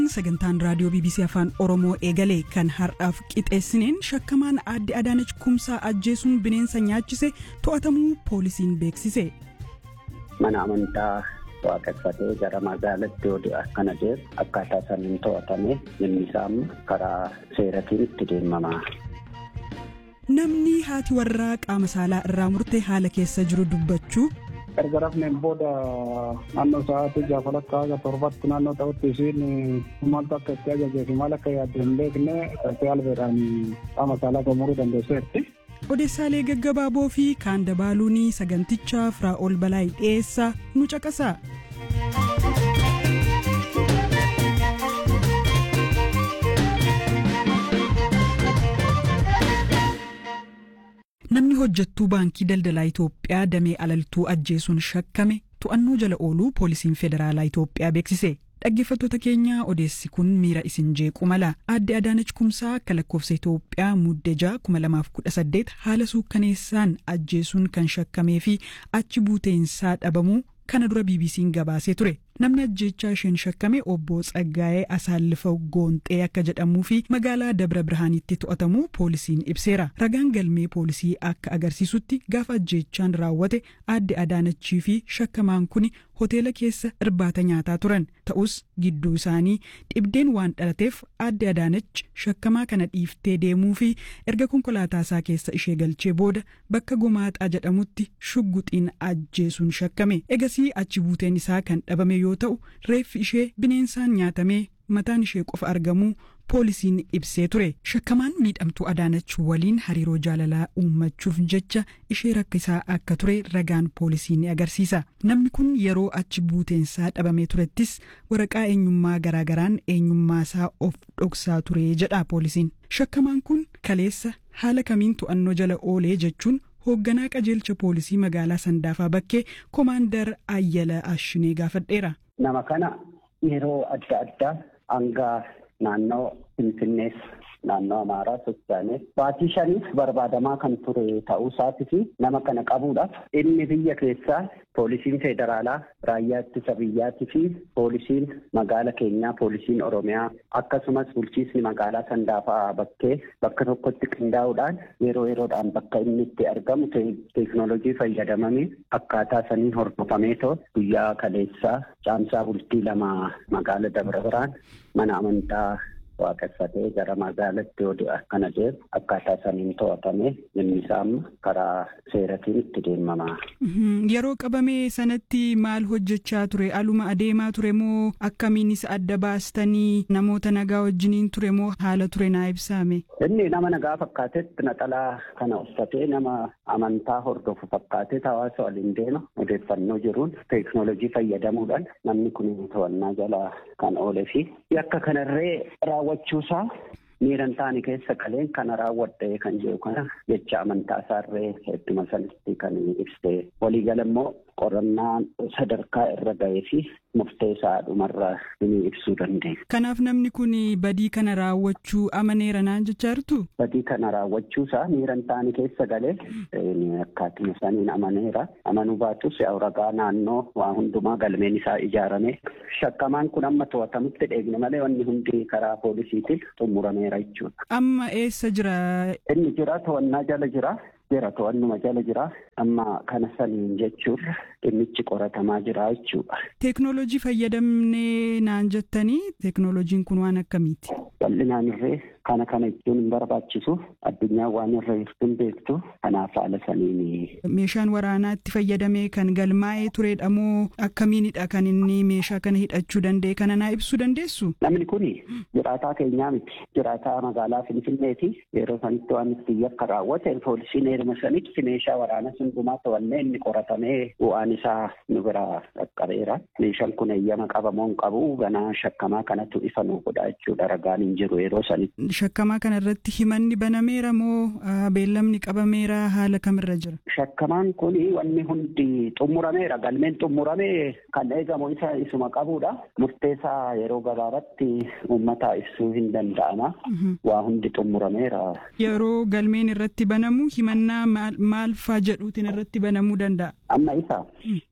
sagantaan raadiyoo bbc afaan oromoo eegalee kan har'aaf qixeessineen shakkamaan aadde adaanach kumsaa ajjeesuun bineensa nyaachise to'atamuu poolisiin beeksise. mana amantaa waaqeffatee gara magaalaatti yoo akkana deemu akkaataa saniin to'atame inni isaa karaa seeratiin itti deemama. namni haati warraa qaama saalaa irraa murtee haala keessa jiru dubbachuu. erga rafneen booda naannoo sa'aatii gaafa lakkaa haga torbatti naannoo ta'utti isiin maaltu akka itti ajajee fi maal akka yaadde hin beekne taatee albeedhaan qaama saalaa gomuruu dandeesseetti. odeessaalee gaggabaaboo fi kaan dabaaluun sagantichaa firaa ol balaa dhiyeessaa nu caqasaa. namni hojjettuu baankii daldalaa Itoophiyaa damee alaltuu ajjeesuun shakkame to'annoo jala ooluu poolisiin federaalaa Itoophiyaa beeksise. dhaggeeffattoota keenya odeessi kun miira isin jeequ mala aadde adaanach kumsaa akka lakkoofsa Itoophiyaa muddee kuma lamaaf kudha saddeet haala suukkaneessaan ajjeesuun kan shakkamee fi achi buuteensaa dhabamuu kana dura bbc'n gabaasee ture namni ajjeechaa isheen shakkame obbo Tsaggaa'ee Asaallifa Goonxee akka jedhamuu fi magaalaa Dabra Birhaanitti to'atamuu poolisiin ibseera. Ragaan galmee poolisii akka agarsiisutti gaafa ajjeechaan raawwate aadde Adaanachii fi shakkamaan kun hoteela keessa irbaata nyaataa turan. Ta'us gidduu isaanii dhibdeen waan dhalateef aadde Adaanach shakkamaa kana dhiiftee deemuu fi erga konkolaataa isaa keessa ishee galchee booda bakka gomaaxaa jedhamutti shugguxiin ajjeesuun shakkame. Egasii achi buuteen isaa kan dhabame yoo ta'u reeffi ishee bineensaan nyaatamee mataan ishee qofa argamuu poolisiin ibsee ture shakkamaan miidhamtuu adaanach waliin hariiroo jaalalaa uummachuuf jecha ishee rakkisaa akka ture ragaan poolisii ni agarsiisa namni kun yeroo achi buuteensaa dhabamee turettis waraqaa eenyummaa garaagaraan eenyummaasaa of dhoksaa ture jedha poolisiin shakkamaan kun kaleessa haala kamiin to'annoo jala oolee jechuun hoogganaa qajeelcha poolisii magaalaa sandaafaa bakkee koomaandar ayyala ashinee gaafadheera. nama kana yeroo adda addaa hanga naannoo finfinnees naannoo amaaraa sochaanee baatii shaniif barbaadamaa kan ture ta'uu isaatii fi nama kana qabuudhaaf inni biyya keessaa poolisiin federaalaa raayyaa ittisa biyyaatii fi poolisiin magaala keenyaa poolisiin oromiyaa akkasumas bulchiisni magaalaa sandaafaa bakkee bakka tokkotti qindaa'uudhaan yeroo yeroodhaan bakka inni itti argamu teeknoolojii fayyadamanii akkaataa sanii hordofamee too guyyaa kaleessaa caamsaa bultii lama magaala dabra biraan mana amantaa waaqeffatee gara magaalaatti yoo akkana deemu akkaataa saniin to'atame inni isaa karaa seeratiin itti deemama. Yeroo qabame sanatti maal hojjechaa ture? Aluma adeemaa ture moo akkamiinis adda baastanii namoota nagaa wajjiniin ture moo haala ture naa ibsaame? Inni nama nagaa fakkaatetti naxalaa kana uffatee nama amantaa hordofu fakkaatee hawaasa waliin deema odeeffannoo jiruun teeknoolojii fayyadamuudhaan namni kun to'annaa jala kan oolee fi yakka kanarree raawwachuusaa miiran taane keessa qaleen kana raawwadhe kan jedhu kana jecha amantaa isaarree hedduma sanatti kan ibsee waliigala immoo qorannaan sadarkaa irra ga'ee fi murteessaa dhumarra ni ibsuu dandeenya. Kanaaf namni kun badii kana raawwachuu amaneera naan jechaa jirtu? Badii kana raawwachuusaa miiran taane keessa galee akkaatuma saniin amaneera. Amanuu baatus ragaa naannoo waa hundumaa galmeen isaa ijaarame. Shakkamaan kun amma to'atamutti dheegne malee wanni hundi karaa poolisiitiin xumurameera jechuudha. Amma eessa jira? Inni jira to'annaa jala jira. jira to'annuma jala jira amma kana saniin jechuun dhimmichi qoratamaa jira jechuudha. Teeknoolojii fayyadamnee naan jettanii teeknoolojiin kun waan akkamiiti? Bal'inaan irree kana kana jechuun hin barbaachisu addunyaan waan irra jirtu hin beektu kanaaf haala saniin. Meeshaan waraanaa itti fayyadamee kan galmaa'ee turedha moo akkamiinidha kan inni meeshaa kana hidhachuu danda'e kana naa ibsuu dandeessu? Namni kun jiraataa keenyaa miti jiraataa magaalaa Finfinneeti yeroo sanitti waan itti yakka raawwate poolisiin heeruma sanitti meeshaa waraanaa hundumaa to'annee inni qoratamee bu'aan isaa nu bira qaqqabeera. Meeshaan kun eeyyama qabamoo hin qabu ganaa shakkamaa kanatu ifa nu godha jechuudha ragaan hin jiru yeroo sanitti. Shakkamaa kana irratti himanni banameera moo beellamni qabameera haala kamirra jira? Shakkamaan kun wanni hundi xumurameera galmeen xumuramee kan eegamu isa isuma qabudha. Murteessaa yeroo gabaabaatti uummata ibsuu hin danda'ama. Waa hundi xumurameera. Yeroo galmeen irratti banamu himannaa maal faa jedhuutiin irratti banamuu danda'a? Amma isa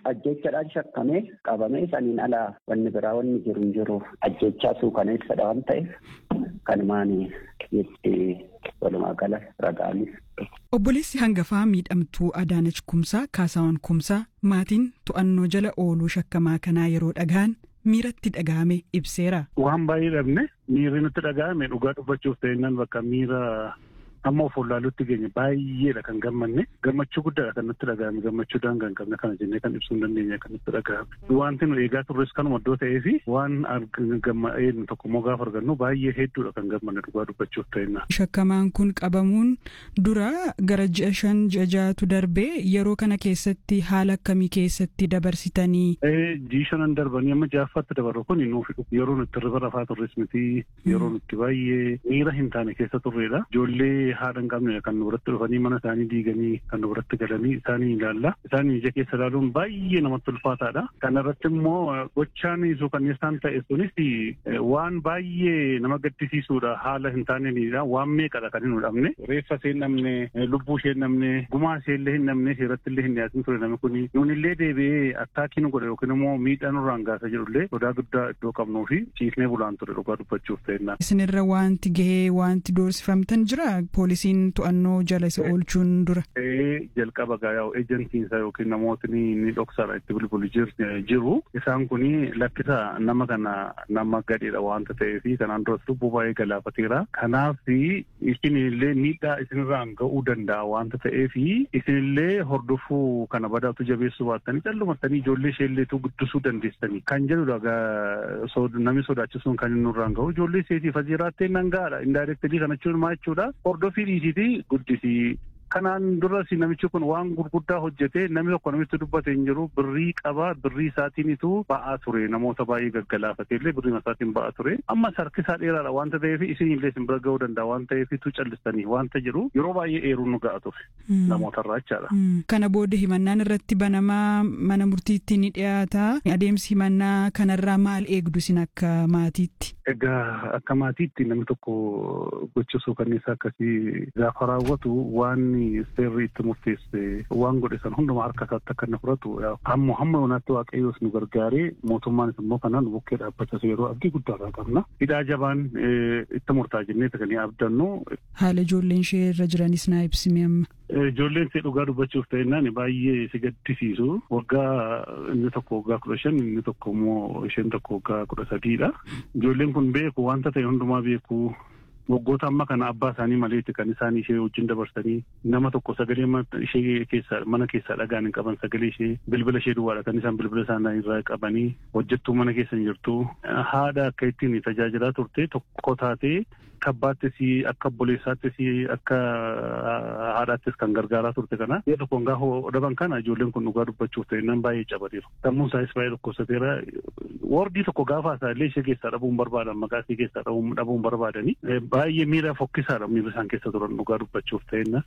ajjechaadhaan shakkamee qabamee saniin alaa wanni biraa wanni jiru hin jiru ajjechaa suukaneessadha waan ta'eef kanumaan itti walumaa gala ragaanis. Obboleessi hangafaa miidhamtuu Adaanach Kumsaa Kaasaawwan Kumsaa maatiin to'annoo jala ooluu shakkamaa kanaa yeroo dhagaan miiratti dhaga'ame ibseera. Waan baay'ee dhabne miirri nutti dhaga'ame dhugaa dubbachuuf ta'innan bakka miira amma of wallaaluutti geenye baay'eedha kan gammanne gammachuu guddaadha kan nutti dhaga'ame gammachuu daangaa hin qabne kana jennee kan ibsuu hin dandeenye kan nutti dhaga'ame wanti nu eegaa turres kanuma iddoo ta'ee fi waan gammadheenu tokko immoo gaafa argannu baay'ee hedduudha kan gammanne dhugaa dubbachuuf ta'inna. Shakkamaan kun qabamuun dura gara ji'a shan ji'a ja'atu darbee yeroo kana keessatti haala akkamii keessatti dabarsitanii. Ji'i shanan darbanii amma ja'affaatti dabaru kun nuuf yeroo nutti irra rafaa turres miti yeroo nutti baay'ee miira hin taane keessa turreedha. Ijoollee haadha hin qabne kan nu biratti dhufanii mana isaanii diiganii kan nu biratti galanii isaanii ilaalla. Isaanii ija keessa ilaaluun baay'ee namatti ulfaataadha. Kana irratti immoo gochaan suukanneessaan ta'e sunis waan baay'ee nama gaddisiisuudha haala hin taaneenidha. Waan meeqadha kan hin dhabne. Reeffa ishee hin dhabne, lubbuu ishee hin dhabne, gumaa ishee illee hin dhabne, seeratti illee hin dhiyaatin ture namni kuni. Nuun illee deebi'ee attaakii nu godhe yookiin immoo miidhaa nurraan gaasa jedhullee sodaa guddaa iddoo qabnuu fi ciisnee bulaan ture dhugaa dubbachuuf ta'ennaan. Isinirra wanti gahee wanti doorsifamtan jira poolisiin to'annoo jala isa oolchuun dura. jalqaba gaa'aa ejansiinsa yookiin namootni ni dhoksaadha itti bilbilu jiru. Isaan kuni lakkisa nama kana nama gadheedha wanta ta'eef kanaan duras lubbuu baay'ee galaafateera. Kanaaf isinillee miidhaa isinirraan ga'uu danda'a wanta ta'eef isinillee hordofuu kana badaatu jabeessuu baattanii callumattanii ijoollee isheelleetu guddisuu dandeessanii kan jedhudha namni sodaachisuun kan inni nurraan ga'u ijoollee isheetiif ajiraattee nan ga'aadha indaayirektilii kana jechuun maa jechuudha hordofii dhiisiiti guddisii kanaan duras namichi kun waan gurguddaa hojjete namni tokko namitti dubbate hin jiru birrii qaba birrii isaatiinitu ba'aa ture namoota baay'ee gaggalaafate illee birrii isaatiin ba'aa ture amma harkisaa dheeraadha wanta ta'eef isin illee isin bira ga'uu danda'a waan ta'eefitu callistanii wanta jiru yeroo baay'ee eeruun nu ga'a ture namootarraa jechaadha. Kana booda himannaan irratti banamaa mana murtiitti ni dhiyaata adeemsi himannaa kanarraa maal eegdu isin akka maatiitti. Egaa akka maatiitti namni tokko gochisuu kanniisa akkasii gaafa raawwatu waan seerri itti murteesse waan godhe san hundumaa harka isaatti akka inni fudhatu ammoo hamma yoonaatti waaqayyoos nu gargaaree mootummaanis immoo kanaan bukkee dhaabbachas yeroo abdii guddaarraa qabna. Hidhaa jabaan itti murtaa jennee kan abdannu. Haala ijoolleen ishee irra jiranis naa ibsimi amma. Ijoolleen ishee dhugaa dubbachuuf ta'ennaan baay'ee si gaddisiisu. Waggaa inni tokko waggaa kudha shan inni tokko immoo isheen tokko waggaa kudha sadiidha. Ijoolleen kun beeku wanta ta'e hundumaa beeku. waggoota amma kana abbaa isaanii maleetti kan isaan ishee wajjin dabarsanii nama tokko sagalee ishee keessaa mana keessaa dhagaan hin qaban sagalee ishee bilbila ishee duwwaadha kan isaan bilbila isaanii irraa qabanii hojjettuu mana keessa hin jirtu haadha akka ittiin tajaajilaa turte tokko taatee kabbaattis akka obboleessaattis akka haadhaattis kan gargaaraa turte kana yoo tokkoon gaafa dhaban kana ijoolleen kun dhugaa dubbachuuf ta'e nan baay'ee cabateeru sammuun isaas baay'ee dhukkubsateera wordii tokko gaafa isaa illee ishee keessaa dhabuun barbaadan maqaa ishee keessaa dhabuun barbaadanii baay'ee miira fokkisaadha miira isaan keessa turan dhugaa dubbachuuf ta'enna.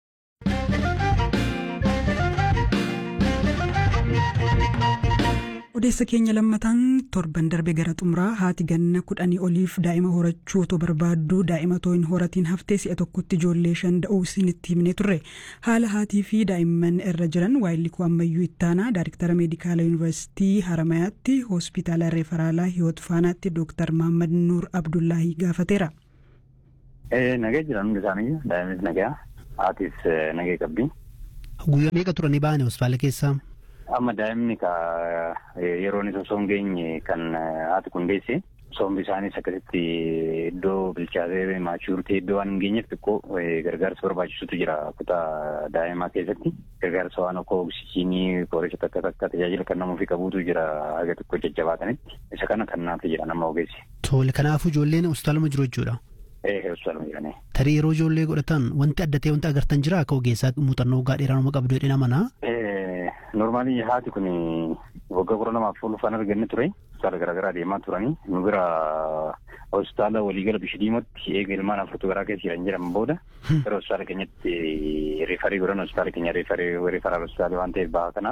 odeessa keenya lammataan torban darbe gara xumuraa haati ganna kudhanii oliif daa'ima horachuu otoo barbaaddu daa'ima otoo hin horatiin haftee si'a tokkotti ijoollee shan da'uu isinitti himne turre haala haatii fi daa'imman irra jiran waayillikuu ammayyuu ittaanaa daariktara meedikaala yuunivarsiitii haramayaatti hospitaala referaalaa hiwoot faanaatti dooktar mahammad nuur abdullaahii gaafateera. Nagee jiran hundi isaanii daa'imis nagaa haatis nagee qabdi. Guyyaa meeqa turanii ba'anii hospitaala keessaa? Amma daa'imni ka yeroon isa osoo hin geenye kan haati kun deesse sombi isaanis akkasitti iddoo bilchaatee maachurtee iddoo waan hin geenyeef xiqqoo gargaarsa barbaachisutu jira kutaa daa'imaa keessatti gargaarsa waan akka oksijiinii qoricha takka takka tajaajila kan namuufi qabuutu jira haga xiqqoo jajjabaatanitti isa kana kan naaf jira nama ogeessi. Tole kanaafuu ijoolleen hospitaaluma jiru jechuudha. Ee hospitaaluma jiranii. Tarii yeroo ijoollee godhatan wanti adda ta'e wanti agartan jira akka ogeessaa muuxannoo waggaa dheeraa nama qabdu jedhee namanaa. Normaalii haati kun waggaa kudha lamaaf ulfaan arganne ture. Hospitaala garaagaraa deemaa turanii. Nu bira hospitaala waliigala Bishdiimotti eega ilmaan afurtu garaa keessa jiran jedhamu booda gara hospitaala keenyatti reefarii godhan hospitaala keenya reefarii reefaraal hospitaala waan ta'eef bahaa kanaaf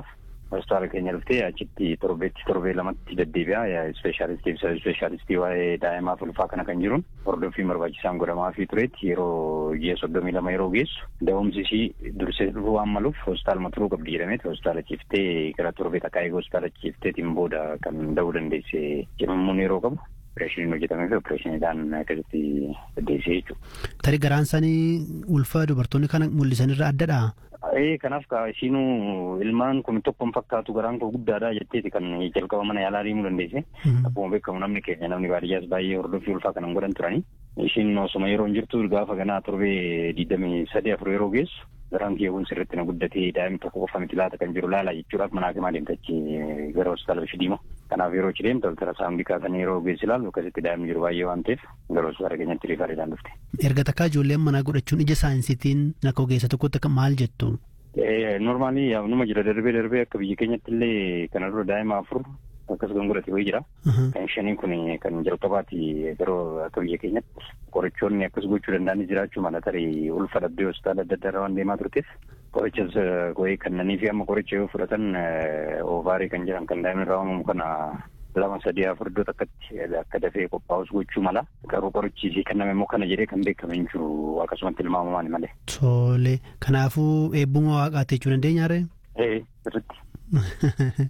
hospitaala keenya dhuftee achitti torbeetti torbee lamatti deddeebi'a ispeeshaalistii fi ispeeshaalistii waa'ee daa'imaaf ulfaa kana kan jiruun hordoffii barbaachisaan godhamaa fi tureetti yeroo ji'a soddomii lama yeroo geessu da'umsi ishii dursee dhufuu waan maluuf hospitaaluma turuu qabdi jedhameeti hospitaala ciiftee gara torbee takkaa eeguu hospitaala ciifteetiin booda kan da'uu dandeesse jedhamuun yeroo qabu. Opereeshiniin hojjetamee fi opereeshiniidhaan akkasitti deddeessee jechuudha. Tarii garaan isaanii ulfa dubartoonni kana mul'isanirra addadha. Ee kanaaf ka ishiinuu ilmaan kun tokkoon fakkaatu garaan koo guddaadha jetteeti kan jalqaba mana yaalaa deemuu dandeesse. Akkuma beekamu namni keenya namni baadiyyaas baay'ee hordoffii ulfaa kanan godhan turani. Ishiin osuma yeroo hin jirtu gaafa ganaa torbee digdamii sadii afur yeroo geessu garaan kiyyaawwan sirriitti na guddatee daa'imni tokko qofa miti laata kan jiru laala jechuudhaaf manaa fi deemtachi gara hospitaala ishee deema. Kanaaf yeroo ichi deemtu altara saambikaa kan yeroo geessi ilaalu akkasitti daa'imni jiru baay'ee waan ta'eef gara hospitaala keenyatti riifaariidhaan dhufte. Erga takkaa ijoolleen manaa godhachuun ija saayinsiitiin akka ogeessa tokkotti maal jettu? Normaalii numa jira darbee darbee akka biyya keenyatti illee kana dura daa'ima afur akkas kan godhate wayii jira. Kan shanii kun kan jalqabaati garuu akka biyya keenyatti qorichoonni akkas gochuu danda'anis jiraachuu mala tarii ulfa dhabdee hospitaala adda addaa waan deemaa turteef qorichas wayii kannanii fi amma qoricha yoo fudhatan oovaarii kan jedhan kan daa'imni irraa uumamu kana lama sadii afur iddoo takkatti akka dafee qophaa'us gochuu mala garuu qorichi kenname immoo kana jedhee kan beekame hin jiru akkasumatti ilmaamamaan malee. Tole kanaafuu eebbuma waaqaati jechuu dandeenya ree? Ee sirriitti.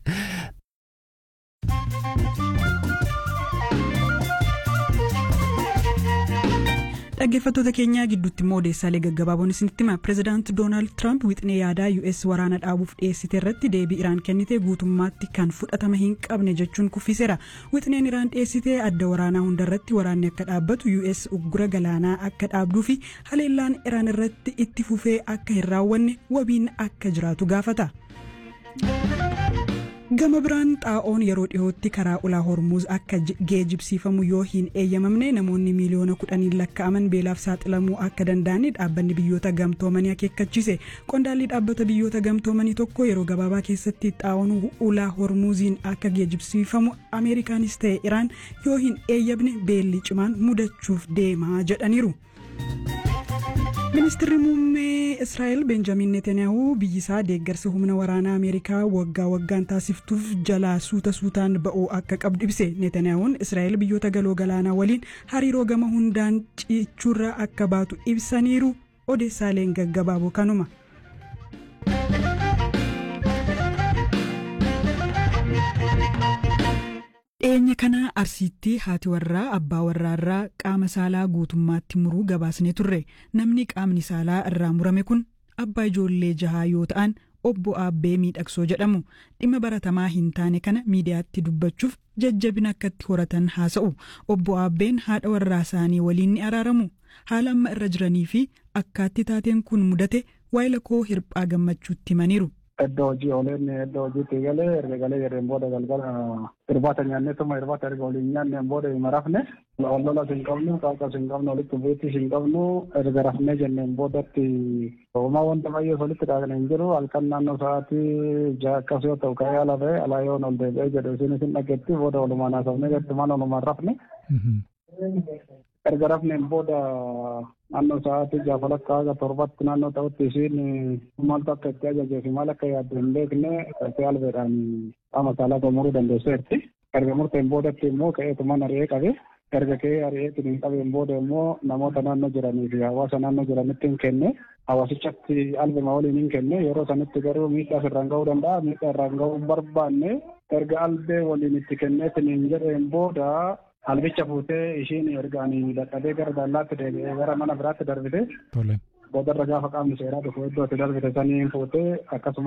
dhaggeeffattoota keenyaa gidduutti immoo odeessaalee gaggabaaboon isinitti hima pireezidaanti doonaald tiraamp wixinee yaadaa us waraana dhaabuuf dhiyeessite irratti deebii iraan kennite guutummaatti kan fudhatama hin qabne jechuun kuffiseera wixineen iraan dhiyeessite adda waraanaa hundarratti waraanni akka dhaabbatu us uggura galaanaa akka dhaabduu fi haleellaan iraan irratti itti fufee akka hin raawwanne wabiin akka jiraatu gaafata. gama biraan xaa'oon yeroo dhiyootti karaa ulaa hormuuz akka geejibsiifamu yoo hin eeyyamamne namoonni miiliyoona kudhaniin lakkaa'aman beelaaf saaxilamuu akka danda'ani dhaabbanni biyyoota gamtoomanii akeekkachiise qondaalli dhaabbata biyyoota gamtoomanii tokko yeroo gabaabaa keessatti xaa'oon ulaa hormuuziin akka geejibsiifamu ameerikaanis ta'e iraan yoo hin eeyyamne beelli cimaan mudachuuf deemaa jedhaniiru. ministirri muummee israa'el benjamin netanyaahuu biyyisaa deeggarsa humna waraanaa ameerikaa waggaa waggaan taasiftuuf jalaa suuta suutaan ba'uu akka qabdu ibse netanyaahuun israa'el biyyoota galoo galaanaa waliin hariiroo gama hundaan cichuurra akka baatu ibsaniiru odeessaaleen gaggabaaboo kanuma. dhiyeenya kana arsiitti haati warraa abbaa warraarraa qaama saalaa guutummaatti muruu gabaasne turre namni qaamni saalaa irraa murame kun abbaa ijoollee jahaa yoo ta'an obbo Aabbee miidhagsoo jedhamu dhimma baratamaa hin taane kana miidiyaatti dubbachuuf jajjabina akkatti horatan haasa'u obbo Aabbeen haadha warraa isaanii waliin ni araaramu haala amma irra jiranii fi akkaatti taateen kun mudate waayila koo hirphaa gammachuutti himaniiru. Iddoo hojii ooleen iddoo hojiitti galee erga galee yeroo booda galgala irbaata nyaannee tuma irbaata erga waliin nyaanneen booda hima rafne wal lolas hin qabnu qaaqas hin qabnu walitti bu'iittis hin qabnu erga rafnee jenneen boodatti homaa wanta baay'ee walitti dhaaqne hin jiru halkan naannoo sa'aatii ja'a akkas yoo ta'u ka'ee ala ba'e alaa yoon ol deebi'ee jedhu isin isin dhageetti booda walumaan haasofnee jetti mana walumaan rafne. erga rafneen booda naannoo sa'aatii ja'a walakkaa haga torbatti naannoo ta'utti isiin maaltu akka itti ajajee fi maal akka yaaddu hin beekne ta'ee albeedhaan qaama saalaa gomuruu dandeesseetti. Erga murteen boodatti immoo ka'eetumaan ari'ee qabe. Erga ka'ee ari'eetiin hin qabeen booda immoo namoota naannoo jiranii fi hawaasa naannoo jiranitti hin kenne. Hawaasichatti albema waliin hin kenne yeroo sanitti garuu miidhaa irraan ga'uu danda'a. Miidhaa irraan ga'uu hin barbaanne erga albee waliin itti kenneetiin hin jedheen booda Albicha fuutee ishiin ergaan dadhabee gara dallaatti deebi'ee gara mana biraatti darbite. Boodarra gaafa qaamni seeraa dhufu iddoo itti darbite saniin fuutee akkasuma.